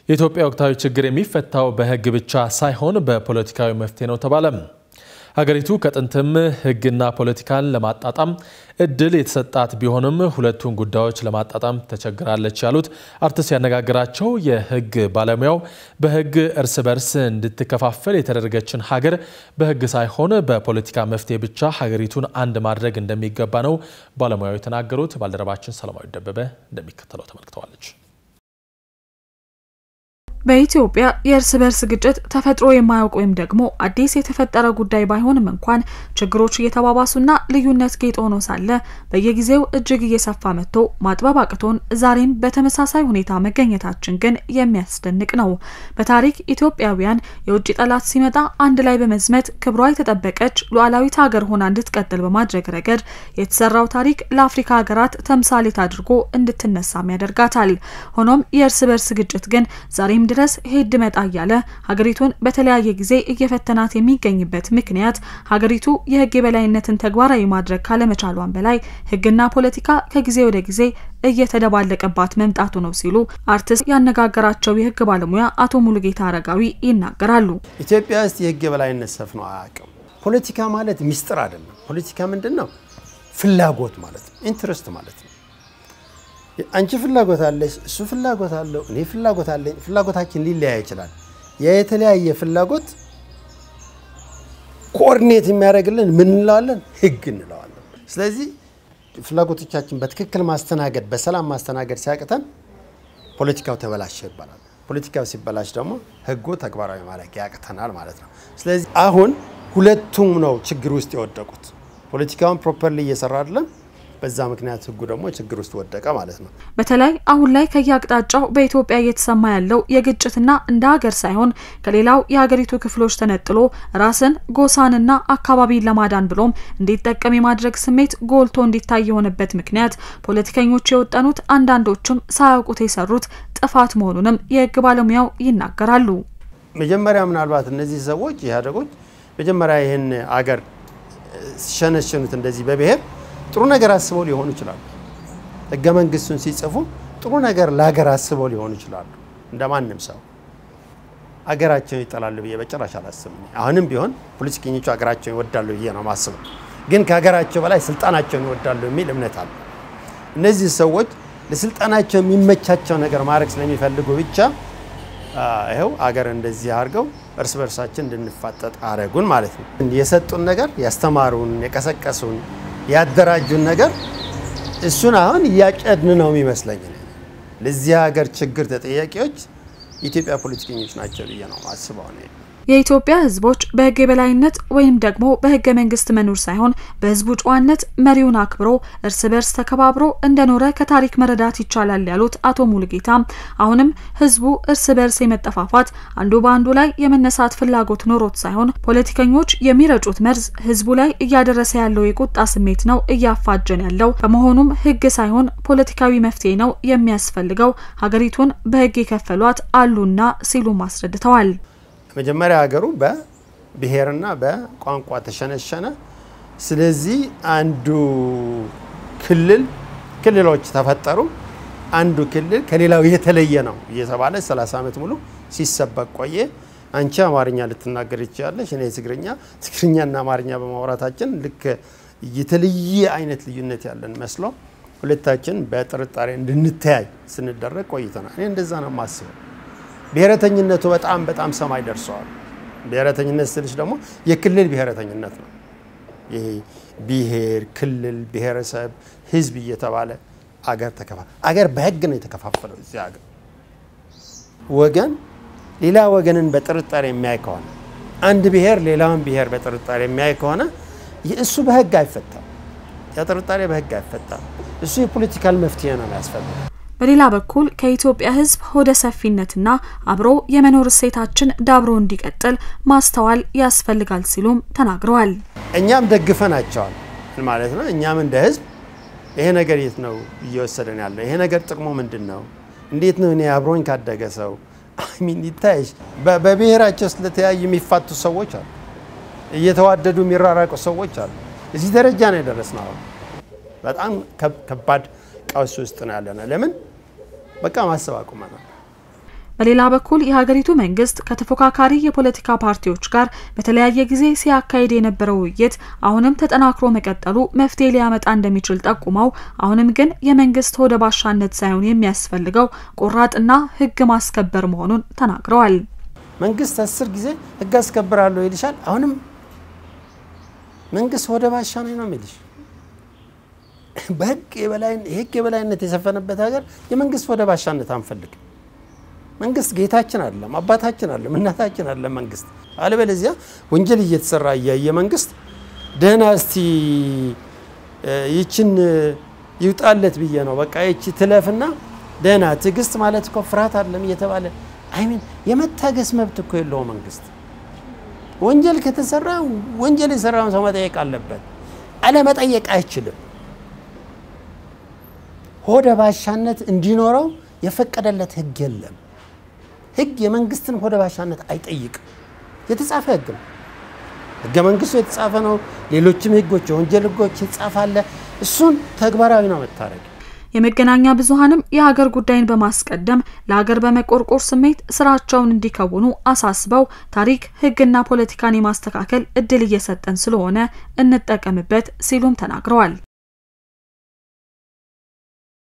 የኢትዮጵያ ወቅታዊ ችግር የሚፈታው በሕግ ብቻ ሳይሆን በፖለቲካዊ መፍትሄ ነው ተባለም። ሀገሪቱ ከጥንትም ሕግና ፖለቲካን ለማጣጣም እድል የተሰጣት ቢሆንም ሁለቱን ጉዳዮች ለማጣጣም ተቸግራለች ያሉት አርትስ ያነጋገራቸው የሕግ ባለሙያው በሕግ እርስ በርስ እንድትከፋፈል የተደረገችን ሀገር በሕግ ሳይሆን በፖለቲካ መፍትሄ ብቻ ሀገሪቱን አንድ ማድረግ እንደሚገባ ነው ባለሙያው የተናገሩት። ባልደረባችን ሰላማዊ ደበበ እንደሚከተለው ተመልክተዋለች። በኢትዮጵያ የእርስ በርስ ግጭት ተፈጥሮ የማያውቅ ወይም ደግሞ አዲስ የተፈጠረ ጉዳይ ባይሆንም እንኳን ችግሮች እየተባባሱና ልዩነት ጌጥ ሆኖ ሳለ በየጊዜው እጅግ እየሰፋ መጥቶ ማጥበብ አቅቶን ዛሬም በተመሳሳይ ሁኔታ መገኘታችን ግን የሚያስደንቅ ነው። በታሪክ ኢትዮጵያውያን የውጭ ጠላት ሲመጣ አንድ ላይ በመዝመት ክብሯ የተጠበቀች ሉዓላዊት ሀገር ሆና እንድትቀጥል በማድረግ ረገድ የተሰራው ታሪክ ለአፍሪካ ሀገራት ተምሳሌት አድርጎ እንድትነሳም ያደርጋታል። ሆኖም የእርስ በርስ ግጭት ግን ዛሬም ድረስ ሄድ መጣ እያለ ሀገሪቱን በተለያየ ጊዜ እየፈተናት የሚገኝበት ምክንያት ሀገሪቱ የሕግ የበላይነትን ተግባራዊ ማድረግ ካለመቻሏን በላይ ሕግና ፖለቲካ ከጊዜ ወደ ጊዜ እየተደባለቀባት መምጣቱ ነው ሲሉ አርትስ ያነጋገራቸው የሕግ ባለሙያ አቶ ሙሉጌታ አረጋዊ ይናገራሉ። ኢትዮጵያ ውስጥ የሕግ የበላይነት ሰፍኖ አያውቅም። ፖለቲካ ማለት ሚስጥር አይደለም። ፖለቲካ ምንድን ነው? ፍላጎት ማለት ነው። ኢንትረስት ማለት ነው። አንቺ ፍላጎት አለሽ፣ እሱ ፍላጎት አለው፣ እኔ ፍላጎት አለኝ። ፍላጎታችን ሊለያይ ይችላል። ያ የተለያየ ፍላጎት ኮኦርዲኔት የሚያደርግልን ምን እንለዋለን? ህግ እንለዋለን። ስለዚህ ፍላጎቶቻችን በትክክል ማስተናገድ፣ በሰላም ማስተናገድ ሲያቅተን ፖለቲካው ተበላሸ ይባላል። ፖለቲካው ሲበላሽ ደግሞ ህጉ ተግባራዊ ማድረግ ያቅተናል ማለት ነው። ስለዚህ አሁን ሁለቱም ነው ችግር ውስጥ የወደቁት። ፖለቲካውን ፕሮፐርሊ እየሰራ አይደለም። በዛ ምክንያት ህጉ ደግሞ ችግር ውስጥ ወደቀ ማለት ነው። በተለይ አሁን ላይ ከየአቅጣጫው በኢትዮጵያ እየተሰማ ያለው የግጭትና እንደ ሀገር ሳይሆን ከሌላው የሀገሪቱ ክፍሎች ተነጥሎ ራስን ጎሳንና አካባቢን ለማዳን ብሎም እንዲጠቀም የማድረግ ስሜት ጎልቶ እንዲታይ የሆነበት ምክንያት ፖለቲከኞች የወጠኑት አንዳንዶቹም ሳያውቁት የሰሩት ጥፋት መሆኑንም የህግ ባለሙያው ይናገራሉ። መጀመሪያ ምናልባት እነዚህ ሰዎች ኢህአዴጎች መጀመሪያ ይህን አገር ሲሸነሽኑት እንደዚህ በብሔር ጥሩ ነገር አስበው ሊሆኑ ይችላሉ። ህገ መንግስቱን ሲጽፉ ጥሩ ነገር ለሀገር አስበው ሊሆኑ ይችላሉ። እንደ ማንም ሰው አገራቸውን ይጠላሉ ብዬ በጭራሽ አላስብም። አሁንም ቢሆን ፖለቲከኞቹ ሀገራቸውን ይወዳሉ ብዬ ነው ማስበው። ግን ከሀገራቸው በላይ ስልጣናቸውን ይወዳሉ የሚል እምነት አለ። እነዚህ ሰዎች ለስልጣናቸው የሚመቻቸው ነገር ማድረግ ስለሚፈልጉ ብቻ ይኸው አገር እንደዚህ አድርገው እርስ በርሳችን እንድንፋጠጥ አረጉን ማለት ነው። የሰጡን ነገር ያስተማሩን፣ የቀሰቀሱን ያደራጁን ነገር እሱን አሁን እያጨድን ነው የሚመስለኝ። ለዚህ ሀገር ችግር ተጠያቂዎች የኢትዮጵያ ፖለቲከኞች ናቸው ብዬ ነው ማስበው። የኢትዮጵያ ሕዝቦች በሕግ የበላይነት ወይም ደግሞ በሕገ መንግስት መኖር ሳይሆን በሕዝቡ ጨዋነት መሪውን አክብሮ እርስ በርስ ተከባብሮ እንደኖረ ከታሪክ መረዳት ይቻላል ያሉት አቶ ሙሉጌታ አሁንም ሕዝቡ እርስ በርስ የመጠፋፋት አንዱ በአንዱ ላይ የመነሳት ፍላጎት ኖሮት ሳይሆን ፖለቲከኞች የሚረጩት መርዝ ሕዝቡ ላይ እያደረሰ ያለው የቁጣ ስሜት ነው እያፋጀን ያለው። በመሆኑም ሕግ ሳይሆን ፖለቲካዊ መፍትሄ ነው የሚያስፈልገው፣ ሀገሪቱን በሕግ የከፈሏት አሉና ሲሉም አስረድተዋል። መጀመሪያ ሀገሩ በብሔርና በቋንቋ ተሸነሸነ። ስለዚህ አንዱ ክልል ክልሎች ተፈጠሩ። አንዱ ክልል ከሌላው የተለየ ነው እየተባለ 30 ዓመት ሙሉ ሲሰበክ ቆየ። አንቺ አማርኛ ልትናገር ይችላለሽ፣ እኔ ትግርኛ። ትግርኛና አማርኛ በማውራታችን ልክ የተለየ አይነት ልዩነት ያለን መስሎ ሁለታችን በጥርጣሬ እንድንተያይ ስንደረግ ቆይተናል። እኔ እንደዛ ነው የማስበው። ብሔረተኝነቱ በጣም በጣም ሰማይ ደርሰዋል። ብሔረተኝነት ስልሽ ደግሞ የክልል ብሔረተኝነት ነው። ይሄ ብሔር፣ ክልል፣ ብሔረሰብ፣ ህዝብ እየተባለ አገር ተከፋ አገር በህግ ነው የተከፋፈለው። እዚህ ሀገር ወገን ሌላ ወገንን በጥርጣሬ የሚያይ ከሆነ አንድ ብሔር ሌላውን ብሔር በጥርጣሬ የሚያይ ከሆነ እሱ በህግ አይፈታም። ያ ጥርጣሬ በህግ አይፈታም። እሱ የፖለቲካል መፍትሄ ነው የሚያስፈልገው። በሌላ በኩል ከኢትዮጵያ ህዝብ ሆደ ሰፊነትና አብሮ የመኖር እሴታችን ዳብሮ እንዲቀጥል ማስተዋል ያስፈልጋል ሲሉም ተናግረዋል። እኛም ደግፈናቸዋል ማለት ነው። እኛም እንደ ህዝብ ይሄ ነገር የት ነው እየወሰደን ያለው? ይሄ ነገር ጥቅሙ ምንድን ነው? እንዴት ነው እኔ አብሮኝ ካደገ ሰው ሚን ይታይሽ በብሔራቸው ስለተለያዩ የሚፋቱ ሰዎች አሉ። እየተዋደዱ የሚራራቁ ሰዎች አሉ። እዚህ ደረጃ ነው የደረስነው። በጣም ከባድ ቀውስ ውስጥ ነው ያለነው። ለምን በቃ ማሰብ አቁመናል። በሌላ በኩል የሀገሪቱ መንግስት ከተፎካካሪ የፖለቲካ ፓርቲዎች ጋር በተለያየ ጊዜ ሲያካሂድ የነበረው ውይይት አሁንም ተጠናክሮ መቀጠሉ መፍትሄ ሊያመጣ እንደሚችል ጠቁመው አሁንም ግን የመንግስት ሆደ ባሻነት ሳይሆን የሚያስፈልገው ቆራጥና ህግ ማስከበር መሆኑን ተናግረዋል። መንግስት አስር ጊዜ ህግ አስከብራለሁ ይልሻል። አሁንም መንግስት ሆደ ባሻ ነው ነው የሚልሽ። በህግ የህግ የበላይነት የሰፈነበት ሀገር የመንግስት ሆደ ባሻነት አንፈልግም። መንግስት ጌታችን አለም፣ አባታችን አለም፣ እናታችን አለም መንግስት። አለበለዚያ ወንጀል እየተሰራ እያየ መንግስት ደህና እስቲ ይችን ይውጣለት ብዬ ነው በቃ ይቺ ትለፍና ደህና ትዕግስት ማለት እኮ ፍርሃት አለም እየተባለ አይሚን የመታገስ መብት እኮ የለው መንግስት። ወንጀል ከተሰራ ወንጀል የሰራውን ሰው መጠየቅ አለበት። አለመጠየቅ አይችልም። ሆደ ባሻነት እንዲኖረው የፈቀደለት ህግ የለም። ህግ የመንግስትን ሆደ ባሻነት አይጠይቅም። የተጻፈ ህግ ነው። ህገ መንግስቱ የተጻፈ ነው። ሌሎችም ህጎች፣ የወንጀል ህጎች የተጻፈ አለ። እሱን ተግባራዊ ነው መታረግ የመገናኛ ብዙኃንም የሀገር ጉዳይን በማስቀደም ለሀገር በመቆርቆር ስሜት ስራቸውን እንዲከውኑ አሳስበው ታሪክ ህግና ፖለቲካን የማስተካከል እድል እየሰጠን ስለሆነ እንጠቀምበት ሲሉም ተናግረዋል።